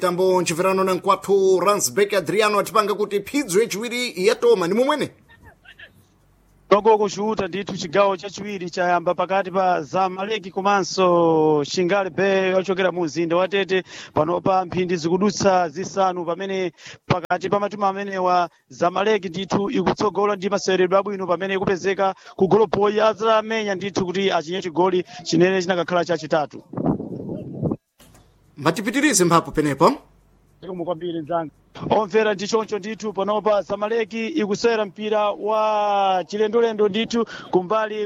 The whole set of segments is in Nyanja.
tambo ncibverano na nkwathu ransbek adriano atipanga kuti phidzo yaciwiri yatoma ni momwene togoko ciuta ndithu cigawo chaciwiri chayamba pakati pa zamaleki komanso xingale bay ochokera mu mzinda wa tete panopa mphindi zikudutsa zisanu pamene pakati pa matimu amenewa zamaleki ndithu ikutsogola ndi maseweredwe abwino pamene ikupezeka ku goloboyi azamenya ndithu kuti achinye chigoli chinene chinakakhala chachitatu matipitirize mphapo penepo zikomo kwambiri mzanga omvera ndi choncho ndithu panopa zamaleki ikusewera mpira wa chilendolendo ndithu kumbali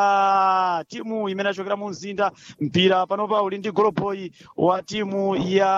kwa timu imene achokera mu mzinda mpira panopa uli ndi goloboyi wa timu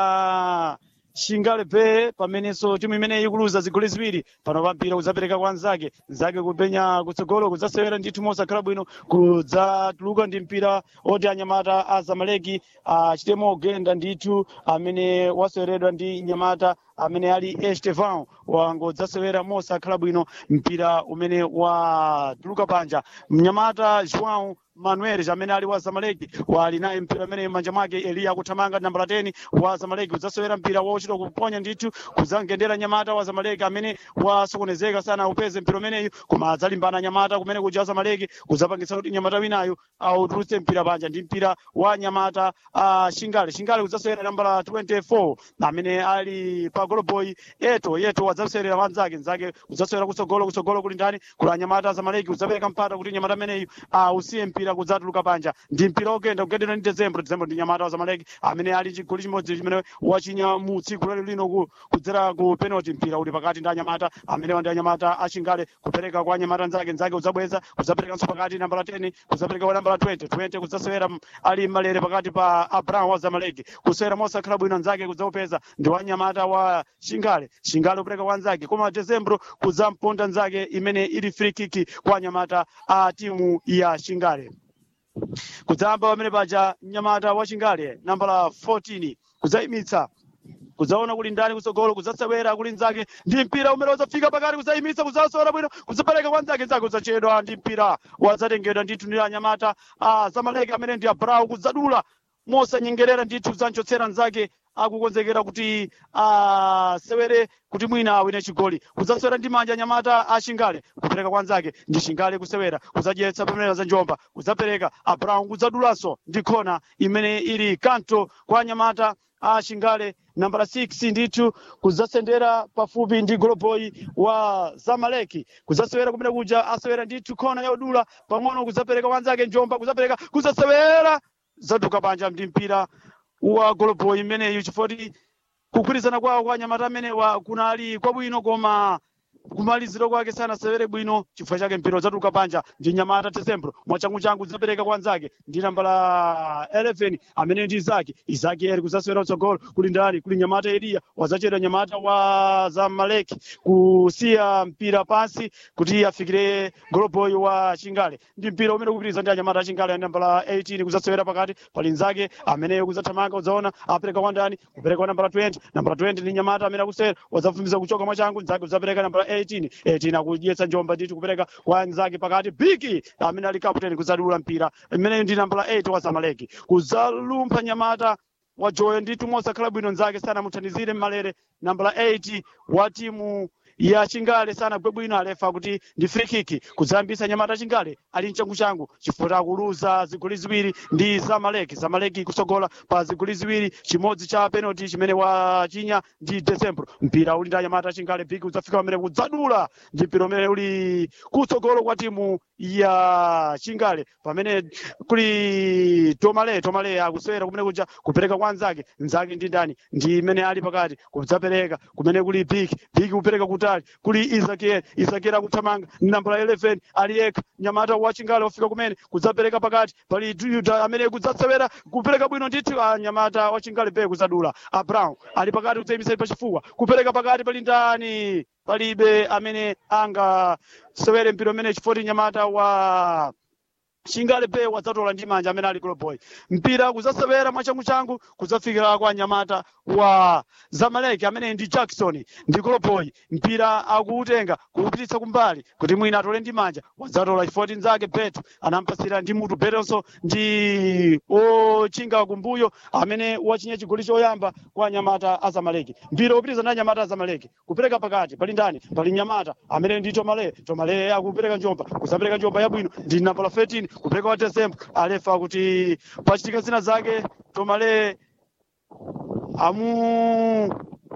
ya shingale bay pamenenso timu imene ikuluza zigoli ziwiri panopa mpira kudzapereka kwa nzake nzake kupenya kutsogolo kudzasewera ndithu mosakhala bwino kudzatuluka ndi mpira oti anyamata a zamaleki achitemo ogenda ndithu amene waseweredwa ndi nyamata amene ali estevan wangodzasewera mosakhala bwino mpira umene watuluka panja mnyamata joão manuel amene ali wa zamaleki wali naye mpira amene manja mwake eliya akuthamanga nambala 10 wa zamaleki udzasewera mpira wauchita kuponya ndithu kudzangendera nyamata wa zamaleki amene wasokonezeka sana upeze mpira umeneyu koma adzalimbana nyamata kumene kuja wa zamaleki kudzapangitsa kuti nyamata winayo autulutse mpira panja ndi mpira wa nyamata uh, shingale shingale kudzasewera nambala 24 amene ali pa goloboy eto yeto wadzasewera wanzake nzake kudzasewera kutsogolo kutsogolo kuli ndani kuli anyamata zamaleki kudzapereka mpata kuti nyamata ameneyu ausiye mpira mpira kudzatuluka panja ndi mpira ogenda kugendera ndi dezembro dezembro ndi nyamata wa zamaleki amene ali chigoli chimodzi chimene wachinya mu tsiku lero lino ku- kudzera ku penalty mpira uli pakati ndi anyamata amene ndi anyamata achingale kupereka kwa anyamata nzake nzake kudzabweza kudzaperekanso pakati nambala 10 kudzapereka kwa nambala 20 20 kudzasewera m- ali malere pakati pa abraham wa zamaleki kusewera mosakhala bwino nzake kudzaupeza ndi wa nyamata wa shingale shingale kupereka kwa nzake koma dezembro kudzamponda nzake imene ili free kick kwa anyamata a timu ya shingale kudzayamba pamene paja mnyamata wa chingale nambala 14 kudzayimitsa kudzaona kuli ndani kutsogolo kudzasewera kuli nzake ndi mpira umene udzafika pakati kudzayimitsa kudzasewera bwino kudzapereka kwa nzake nzake kudzachedwa ndi mpira wadzatengedwa ndithu ndi anyamata a zamaleki amene ndi abrau kudzadula mosanyengerera ndithu kudzanchotsera nzake akukonzekera kuti asewere kuti mwina awine chigoli kudzasewera ndi manja anyamata a shingale kupereka kwa nzake ndi shingale kusewera kudzadyetsa pamene za njomba kudzapereka abraham kudzadulanso ndi khona imene ili kanto kwa anyamata a shingale nambala 6 ndithu kudzasendera pafupi ndi goloboyi wa zamaleki kudzasewera kumene kuja asewera ndithu khona yaudula pang'ono kudzapereka wanzake njomba kudzapereka kudzasewera zaduka panja ndi mpira wa goloboyi imeneyu chifoti kugwirizana kwawo kwa anyamata amenewa kunali kwabwino koma kumaliziro kwake sanasewere bwino chifukwa chake mpira udzatuluka panja ndi nyamata tesembro mwachangochangu udzapereka kwa nzake ndi nambala 11 amene ndi izaki izaki eri kudzasewera utsogolo kuli ndani kuli nyamata eliya wadzachedwa nyamata wa zamaleki kusiya mpira pansi kuti afikire goloboyi wa chingale ndi mpira umene ukupitiriza ndi anyamata achingale ya nambala 18 kudzasewera pakati pali nzake ameneyo kudzathamanga udzaona apereka kwa ndani kupereka kwa nambala 20 nambala 20 ndi nyamata amene akusewera wadzafumiza kuchoka mwachangu nzake udzapereka nambala 18 18 akudyetsa njomba ndithu kupereka kwa nzake pakati bigi amene ali kaputeni kudzadula mpira imeneyo ndi nambala 8 wa zamaleki kudzalumpha nyamata wajoyo ndithu mosakhala bwino nzake sanamuthandizire mmalere nambala 8 wa timu ya chingale sanagwe bwino alefa kuti ndi free kick kudzayambisa nyamata chingale ali mchangochangu chifukwa akuluza zigoli ziwiri ndi zamaleki zamaleki kusogola pa zigoli ziwiri chimodzi cha penalty chimene wachinya ndi decembro mpira uli ndi anyamata chingale bigi udzafika pamene kudzadula ndi mpira umene uli kutsogolo kwa timu ya chingale pamene kuli tomale tomale akusewera kumene kuja kupereka kwa nzake nzake ndi ndani ndi imene ali pakati kudzapereka kumene kuli bigi bigi kupereka kutali kuli isakiel isakiel akuthamanga nambala 11 ali yekha nyamata wa chingale wafika kumene kudzapereka pakati pali yuda amene kudzasewera kupereka bwino ndithu a nyamata wa chingale be kudzadula abraham ali pakati kudzayimisira pachifuwa kupereka pakati pali ndani palibe amene angasewere mpira umene chifoti nyamata wa shingale pe wadzatola ndi manja amene ali goloboy mpira kudzasewera mwachanguchangu kudzafikira kwa nyamata wa zamaleki amene ndi jackson ndi goloboy mpira akuutenga kuupititsa kumbali kuti mwina atole ndi manja wadzatola chifoti nzake beto anampasira ndi mutu betonso ndi ochinga kumbuyo amene wachinya chigoli choyamba kwa nyamata azamaleki mpira upitiriza ndi anyamata azamaleki kupereka pakati pali ndani pali nyamata amene ndi tomale tomale akupereka njomba kusapereka njomba yabwino ndi nambala 13 kupereka wa desemba alefa kuti pachitika zina zake tomale amu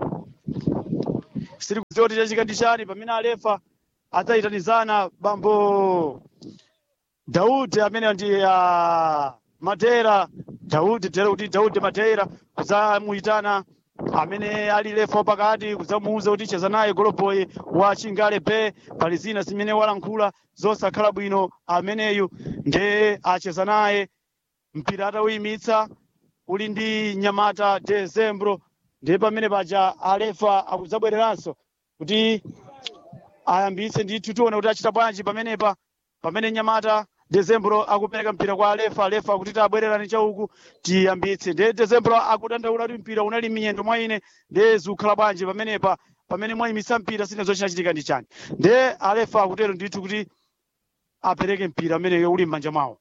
siri kudziwa kuti chachitika ndi chani pamene alefa adzayitanizana bambo daudi amene ndi uh, matera daudi tere kuti daudi matera kudzamuyitana amene ali lefa pakati kudzamuwuza kuti cheza naye goloboy wa chingale be pali zina zimene walankhula zosakhala bwino ameneyu nde acheza naye mpira atawuyimitsa uli ndi nyamata dezembro ndiye pamene paja alefa akudzabwereranso kuti ayambitse ndithu tione kuti achita bwanji pamenepa pamene nyamata dezembro akupereka mpira kwa alefa alefa akuti abwererani chauku tiyambitse ndiye dezembro akudandaula kuti mpira unali miyendo mwa ine ndiye zikukhala bwanji pamenepa pamene mwayimitsa mpira sine zochinachitika ndi chani ndiye alefa akutero ndithu kuti apereke mpira ameneyo uli m'manja mwawo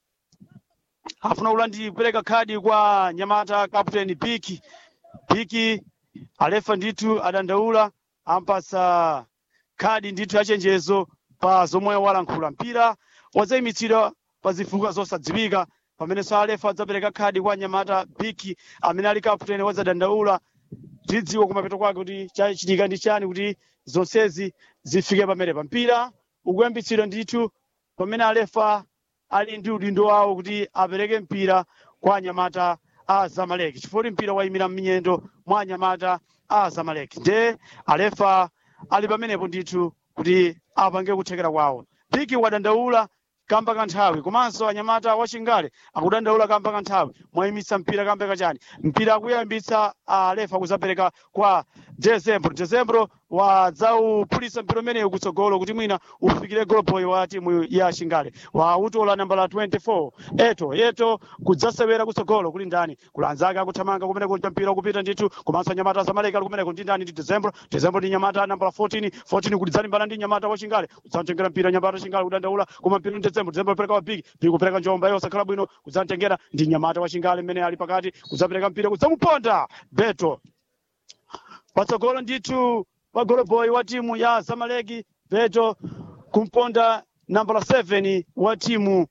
afuna ulandi kupereka khadi kwa nyamata captain piki piki alefa ndithu adandaula ampasa khadi ndithu yachenjezo pa zomwe walankhula mpira wadzayimitsidwa pa zifukwa zosadziwika pamenenso alefa adzapereka khadi kwa nyamata piki amene ali captain wadzadandaula tidziwa kumapeto kwake kuti chachitika ndi chani kuti zonsezi zifike pamene pa mpira ukuyambitsidwa ndithu pamene alefa ali ndi udindo wawo kuti apereke mpira kwa anyamata a zamaleki chifukwa mpira wayimira m'miyendo mwa anyamata a zamaleki nde alefa ali pamenepo ndithu kuti apange kuthekera kwawo piki wadandaula kamba kanthawi komanso anyamata wachingale akudandaula kamba kanthawi mwayimitsa mpira kamba kachani mpira akuyambitsa alefa kuzapereka kwa dezembro dezembro wadzauphulitsa mpira umenewu kutsogolo kuti mwina ufikire goloboy wa timu ya chingale wautola nambala 24 eto eto kudzasewera kutsogolo kuli ndani kuli anzake akuthamanga kumeneko cha mpira ukupita ndithu komanso anyamata azamaleki ali kumeneko ndi ndani ndi dezembro dezembro ndi nyamata nambala 14 14 kulidzalimbana ndi nyamata wa chingale kudzamtengera mpira nyamata wa chingale kudandaula koma mpira ndi dezembro dezembro apereka wa big big kupereka njomba yosakhala bwino kudzamtengera ndi nyamata wa chingale mmene ali pakati kudzapereka mpira kudzamuponda beto patsogolo ndithu pa goloboy wa timu ya zamaleki beto kumponda nambala 7 wa timu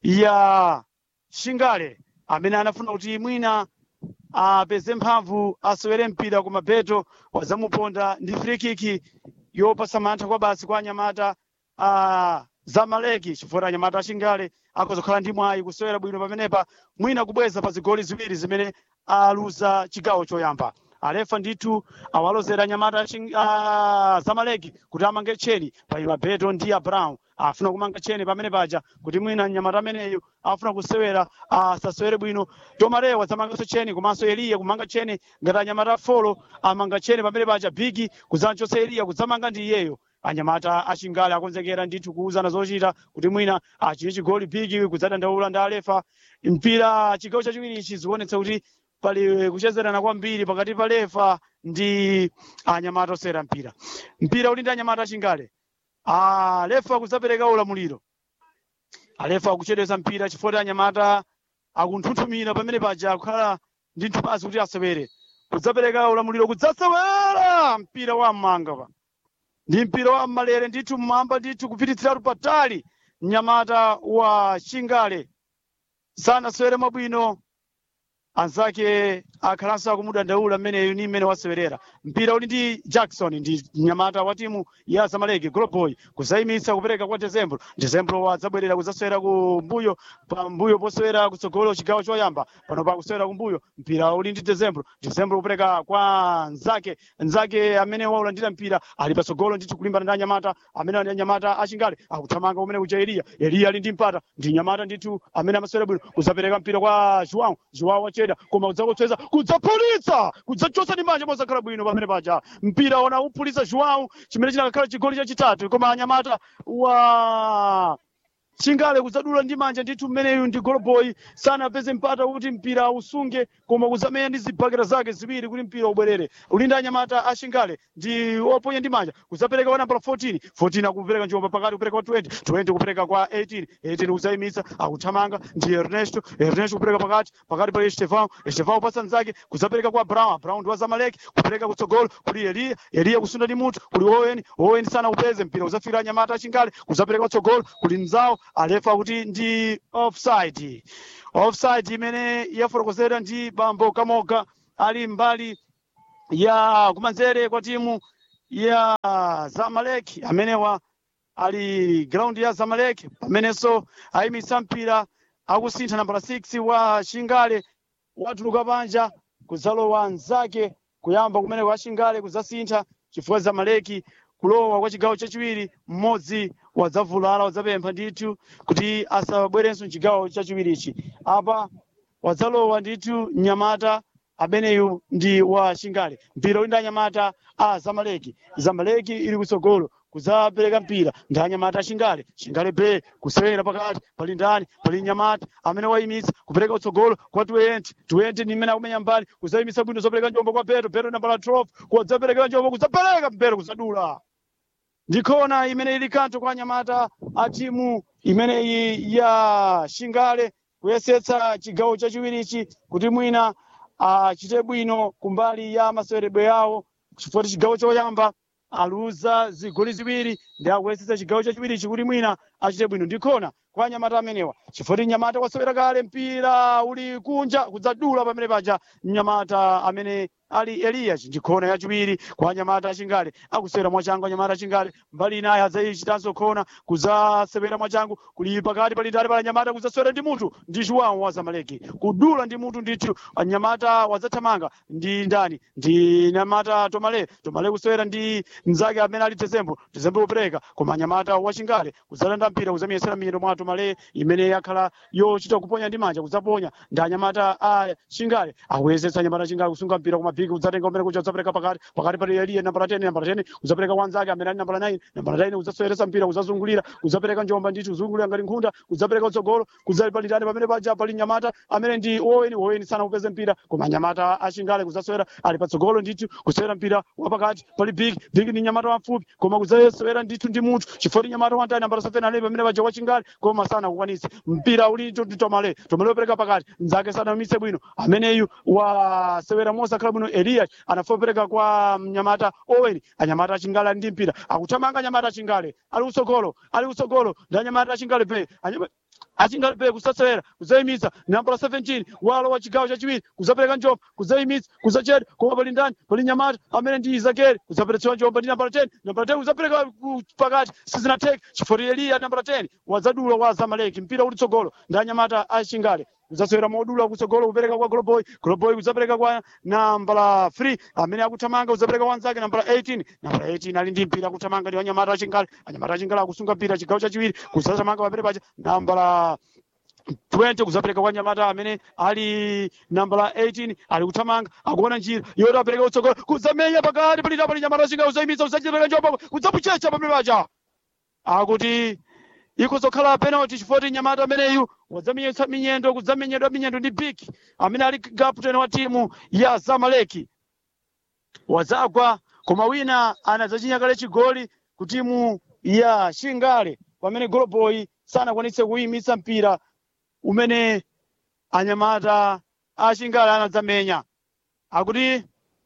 ya shingale amene anafuna kuti mwina apeze mphamvu asewere mpira koma beto wadzamuponda ndi frikiki yopasa mantha kwa basi kwa anyamata a zamaleki chifukwa anyamata ashingale akozokhala ndi mwayi kusewera bwino pamenepa mwina kubweza pa zigoli ziwiri zimene aluza chigawo choyamba alefa ndithu awalozera anyamata uh, zamaleki kuti amange tcheni paima beto ndi abrahamu afuna kumanga tcheni pamene paja kuti mwina nyamata ameneyo afuna kusewera asasewere bwino tomalewa wadzamanganso tcheni komanso eliya kumanga tcheni ngati anyamata folo amanga tcheni pamene paja bigi kudzanchotsa eliya kudzamanga ndi iyeyo anyamata achingale akonzekera ndithu kuuzana zochita kuti mwina achine chigoli bigi kudzadandaula ndi alefa mpira chigawo chachiwiri ichi zikuonetsa kuti pali kuchezerana kwambiri pakati pa lefa ndi anyamata osewera mpira mpira uli ndi anyamata achingale alefa kudzapereka ulamuliro alefa akuchedwesa mpira chifukwa anyamata akunthunthumira pamene paja akukhala ndi nthupazi kuti asewere kudzapereka ulamuliro kudzasewera mpira wa mmanga pa ndi mpira wa mmalere ndithu mmwamba ndithu kupititsiratu patali mnyamata wa chingale sanasewere mwabwino anzake akhalanso akumudandaula mmeneyu ni mmene wasewerera mpira uli ndi jackson ndi mnyamata wa timu ya zamaleki goloboy kuzayimitsa kupereka kwa dezembro dezembro wadzabwerera kudzasewera kumbuyo pambuyo posewera kutsogolo chigawo choyamba pano pakusewera kumbuyo mpira uli ndi dezembro dezembro kupereka kwa nzake nzake amene waulandira mpira ali patsogolo ndithu kulimbana ndi anyamata amene ali anyamata achingale akuthamanga kumene kuja eliya eliya ali ndi mpata ndi nyamata ndithu amene amasewera bwino kuzapereka mpira kwa joão joão wacheda koma kudzakotseza kudzapulitsa kudzachotsa ndi manja mosakhala bwino pamene paja mpira ona upulitsa joão chimene chinakakhala chigoli chachitatu koma anyamata wa chingale kudzadula ndi manja ndithu mmeneyu ndi golboy sanapeze mpata kuti mpira usunge koma kuzamenya ndi zibakera zake ziwiri kuti mpira ubwerere ulinda anyamata a chingale ndi oponya ndi manja kuzapereka kwa nambala 14 14 akupereka njomba pakati kupereka kwa 20 20 kupereka kwa 18 18 kuzayimitsa akuthamanga ndi ernesto ernesto kupereka pakati pakati pali estevão estevão upasa mzake kuzapereka kwa brown brown ndi wa zamaleki kupereka kutsogolo kuli eliya eliya kusunda ndi mutu kuli owen owen sana upeze mpira kuzafikira anyamata achingale kuzapereka kutsogolo kuli mzawo alefa kuti ndi offside offside imene yafotokozedwa ndi bambo kamoga ali mbali ya kumanzere kwa timu ya zamalek amenewa ali ground ya zamalek pamenenso ayimitsa mpira akusintha nambala 6 wa chingale watuluka panja kudzalowa mzake kuyamba kumene kwa chingale kudzasintha chifukwa zamaleki kulowa kwa chigawo chachiwiri mmodzi wadzavulala wadzapempha ndithu kuti asabwerenso mchigawo chachiwirichi apa wadzalowa ndithu mnyamata ameneyu ndi wa chingale mpira uli ndi anyamata a zamaleki zamaleki ili kutsogolo kuzapereka mpira ndi anyamata a chingale chingale be kusewera pakati pali ndani pali nyamata amene wayimitsa kupereka kutsogolo kwa 20 20 ndi mmene akumenya mbali kuzayimitsa bwino zopereka njombo kwa beto beto nambala 12 kudzapereka njombo kudzapereka mpira kuzadula ndikhona imene ili kanto kwa anyamata a timu imeneyi ya shingale kuyesetsa chigawo chachiwirichi kuti mwina achite bwino kumbali ya maseweredwe yawo chifukwa chigawo choyamba aluza zigoli ziwiri ndi akuyesetsa chigawo chachiwirichi kuti mwina achite bwino ndikhona kwa anyamata amenewa chifukwa nyamata wasewera kale mpira uli kunja kudzadula pamene paja mnyamata amene ali elias ndikhona yachiwiri kwa anyamata achingale akusewera mwachangu anyamata achingale mbali inayi adzayichitanso khona kudzasewera mwachangu kuli pakati pali ndale pala anyamata kudzasewera ndi mutu ndi chiwawu wa zamaleki kudula ndi mutu ndithu anyamata wadzathamanga ndi ndani ndi nyamata tomale tomale kusewera ndi mnzake amene ali tezembo tezembo kupereka koma anyamata wachingale kudzalanda mpira kudzamiyesera miyendo mwa tomale imene yakhala yochita kuponya ndi manja kudzaponya ndi anyamata a chingale akuyesetsa anyamata achingale kusunga mpira kumapiki kudzatenga umene kuja kudzapereka pakati pakati pali eliye nambala 10 nambala 10 kudzapereka wanzake amene ali nambala 9 nambala 9 kudzasoyeretsa mpira kudzazungulira kudzapereka njomba ndithu kuzungulira ngati nkhunda kudzapereka kutsogolo kudzali pali ndani pamene paja pali nyamata amene ndi oweni oweni sana kupeze mpira koma nyamata achingale kudzasewera ali patsogolo ndithu kusewera mpira wapakati pali big big ni nyamata wamfupi koma kudzasewera ndithu ndi munthu chifukwa nyamata wantani nambala 7 ali pamene paja wachingale koma sana kukwanitsa mpira uli ndi tomale tomale wopereka pakati mnzake sanaumitse bwino ameneyu wasewera mosakhala bwino eliya anafopereka kwa mnyamata owen anyamata achingale ali ndi mpira akuthamanga anyamata achingale ali kutsogolo ali kutsogolo ndi anyamata achingale pe anyamata achingale pe kusasewera kuzayimitsa nambala 17 walo wa chigawo chachiwiri kuzapereka njomba kuzayimitsa kuzachera koma pali ndani pali nyamata amene ndi izakere kuzaperetsewa njomba ndi nambala 10 nambala 10 kuzapereka ku- pakati sizinatheka chifukwa eliya nambala 10 wadzadula wa zamaleki mpira uli tsogolo ndi anyamata achingale kudzasewera modula kutsogolo kupereka kwa goloboy goloboy kudzapereka kwa nambala 3 amene akuthamanga kudzapereka wanzake nambala 18 nambala 18 ali ndi mpira akuthamanga ndi anyamata achingale anyamata achingale akusunga mpira chigawo chachiwiri kudzathamanga pamene paja nambala 20 kuzapereka kwa nyamata amene ali nambala 18 ali kuthamanga akuona njira yoti apereke kutsogolo kudzamenya pakati palita pali nyamata achingale kudzayimitsa kudzachipereka njomba kudzapuchecha pamene paja akuti ikuzokhala penalty chifukwa nyamata ameneyu wadzamenyetsa minyendo kudzamenyedwa minyendo ndi big amene ali kapteni wa timu ya zamaleki wadzagwa koma wina anadzachinya kale chigoli ku timu ya shingale pamene goloboy sanakwanitse kuyimitsa mpira umene anyamata a shingale anadzamenya akuti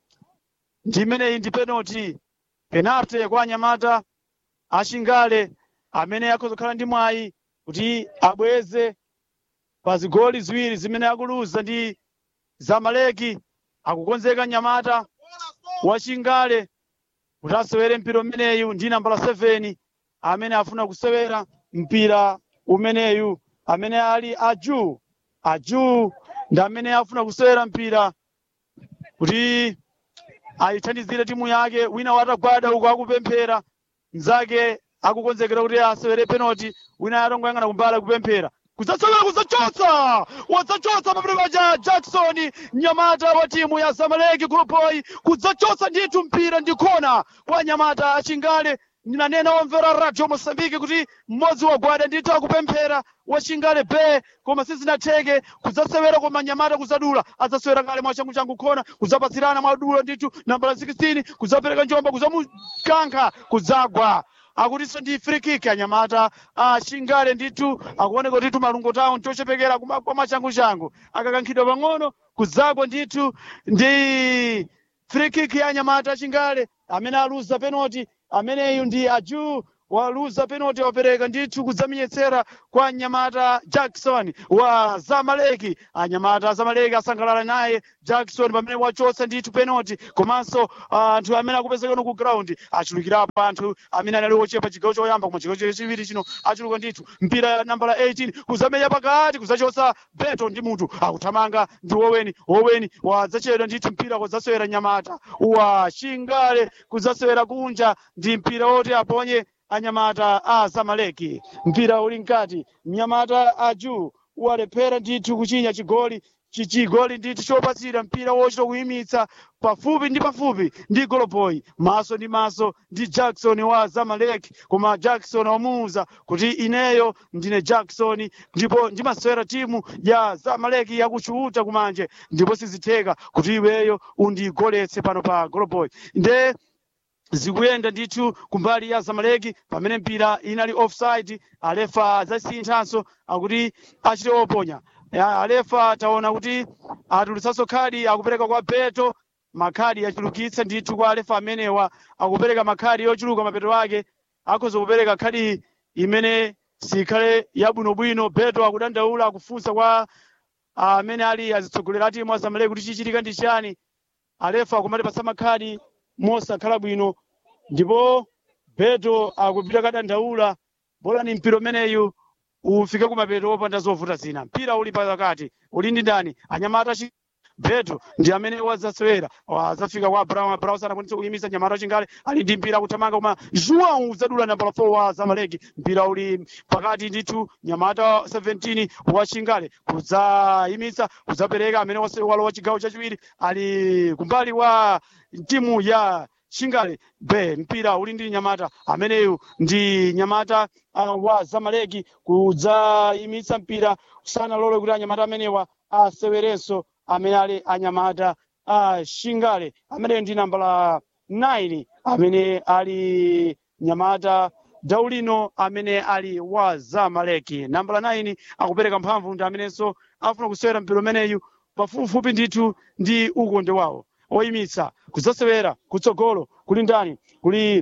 ndi imeneyi ndi penalty penalty kwa anyamata a shingale amene akuzokhala ndi mwayi kuti abweze pa zigoli ziwiri zimene akuluza ndi zamaleki akukonzeka nyamata wachingale kuti asewere mpira umeneyu ndi nambala 7 amene afuna kusewera mpira umeneyu amene ali aju aju ndi amene afuna kusewera mpira kuti ayithandizire timu yake wina watagwada uko akupemphera mnzake akukonzekera kuti asewere penalty wina atongoyang'ana kumbali kupemphera kudzasewera kudzachotsa wadzachotsa pamene paja jackson nyamata wa timu ya zamaleki guluboyi kudzachotsa ndithu mpira ndi khona kwa nyamata achingale ndinanena wamvera radio mosambiki kuti mmodzi wagwada ndithu akupemphera wachingale be koma sizinatheke kudzasewera koma nyamata kuzadula adzasewera kale mwachangu changu khona kudzapatsirana mwadulo ndithu nambala 16 kudzapereka njomba kudzamukankha kudzagwa akutinso ndi free kick anyamata achingale ndithu akuoneka ndithu malungo tawo nchochepekera kuma- kwa machangu changu akakankhidwa pang'ono kudzagwa ndithu ndi free kick ya anyamata achingale amene aluza penalty ameneyu ndi aju waluza penalty wapereka ndithu kudzamenyetsera kwa nyamata jackson wa zamaleki anyamata zamaleki asangalala naye jackson pamene wachotsa ndithu penalty komanso anthu amene akupezeka ku ground achulukirapo anthu amene anali ochepa chigawo choyamba koma chigawo chachiwiri chino achuluka ndithu mpira nambala 18 kuzamenya pakati kudzachotsa beto ndi mutu akuthamanga ndi woweni woweni wadzachedwa ndithu mpira kudzasewera nyamata wa chingale kudzasewera kunja ndi mpira woti aponye anyamata a zamaleki mpira uli mkati mnyamata aju walephera ndithu kuchinya chigoli chichigoli ndithu chopatsira mpira wochita kuyimitsa pafupi ndi pafupi ndi goloboyi maso ndi maso ndi jackson wa zamaleki koma jackson wamuwuza kuti ineyo ndine jackson ndipo ndimasewera timu ya zamaleki yakuchuta kumanje ndipo sizitheka kuti iweyo undigoletse pano pa goloboyi nde zikuyenda ndithu kumbali ya zamaleki pamene mpira inali offside alefa zasinthanso akuti achite oponya Ya, alefa taona kuti atulutsanso khadi akupereka kwa beto makhadi achulukitsa ndithu kwa alefa amenewa akupereka makhadi yochuluka mapeto ake akhoza kupereka khadi imene sikhale yabwinobwino beto akudandaula akufunsa kwa amene ali azitsogolera timu a zamaleki kuti chichitika ndi chani alefa akumatipatsa makhadi mosakhala bwino ndipo beto akupita kadandaula bola ni mpira umeneyu ufike kumapeto opanda zovuta zina mpira uli pakati uli ndi ndani anyamata chi beto ndi amene wadzasewera wadzafika kwa brown brown sanakwanisa kuyimisa nyamata chingale ali ndi mpira akuthamanga koma joão udzadula nambala 4 wa zamaleki mpira uli pakati ndithu nyamata 17 wa chingale kudzayimitsa kudzapereka amene wase- walowa chigawo chachiwiri ali kumbali wa timu ya chingale be mpira uli ndi nyamata ameneyu ndi nyamata uh, wa zamaleki kudzayimitsa mpira sanalole kuti anyamata amenewa asewerenso amene ali anyamata a shingale ameneyo ndi nambala 9 amene ali nyamata daulino amene ali wa zamaleki nambala 9 akupereka mphamvu ndi amenenso afuna kusewera mpira umeneyu pafupifupi ndithu ndi ukonde wawo oyimitsa kudzasewera kutsogolo kuli ndani kuli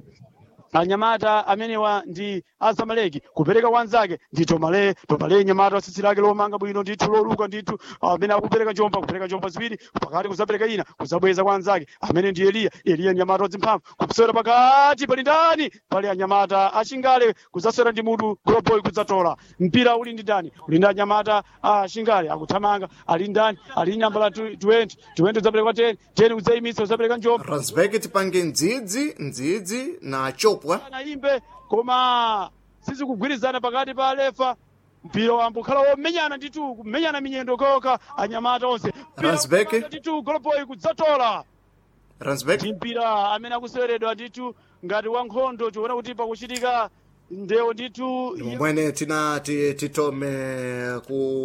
anyamata amenewa ndi azamaleki kupereka wanzake ndi tomale tomale nyamata watsitsi lake lomanga bwino ndithu loluka ndithu amene akupereka njomba kupereka njomba ziwiri pakati kudzapereka ina kudzabweza kwa anzake amene ndi eliya eliya nyamata wadzimphamvu kusewera pakati pali ndani pali anyamata achingale kudzasewera ndi mutu goloboyi kudzatola mpira uli ndi ndani uli ndi anyamata achingale akuthamanga ali ndani ali nambala 20 20 udzapereka kwa 10 10 kudzayimitsa kudzapereka njomba ransbek tipange ndzidzi ndzidzi na chopwa anayimbe koma sizikugwirizana pakati pa alefa mpira wambukhala womenyana ndithu kumenyana minyendo koka anyamata onse Mpira Ransbeck. wamanga ndithu goloboyi kudzatola ransbek ndi mpira amene akuseweredwa ndithu ngati wankhondo tiona kuti pakuchitika ndewo ndithu mwene tina ti- titome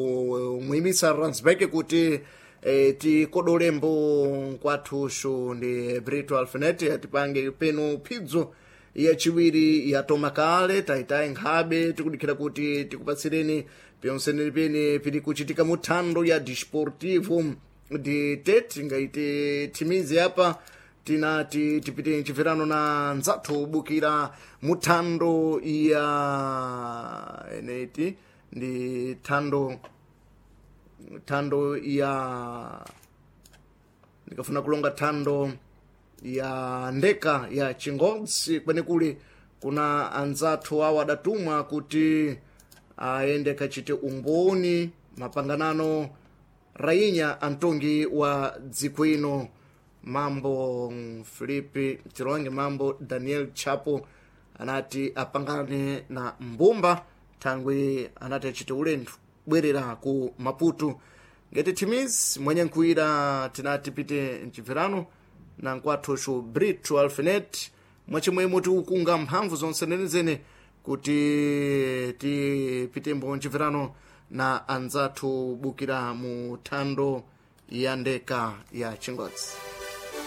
kumuyimisa ransbek kuti eh, tikodolembo kwathuxu ndi brito alfinet atipange penu phidzo yachiwiri yatoma kale taitayi nkhabe tikudikira kuti tikupatsireni pyonseneri pene pili kuchitika muthando ya disportivo ndi tete ngaiti thimizi apa tinati tipite mchipirano na nzathu ubukira muthando ya eneti ndi thando thando ya ndikafuna kulonga thando ya ndeka ya chingodzi kwenekule kuna anzathu awo adatumwa kuti aende kachite umboni mapanganano rainya antongi wa dziko ino mambo filipi tironge mambo daniel chapo anati apangane na mbumba thangwe anati achite ulendo bwerera ku maputo ngati thimizi mwenye nkuira tinati pite mchibverano na nkwathuxu brito alfinet mwachimwemo tikukunga mphamvu zonse nenezene kuti tipite mbonjimverano na anzathu bukira mu thando ya ndeka ya chingodzi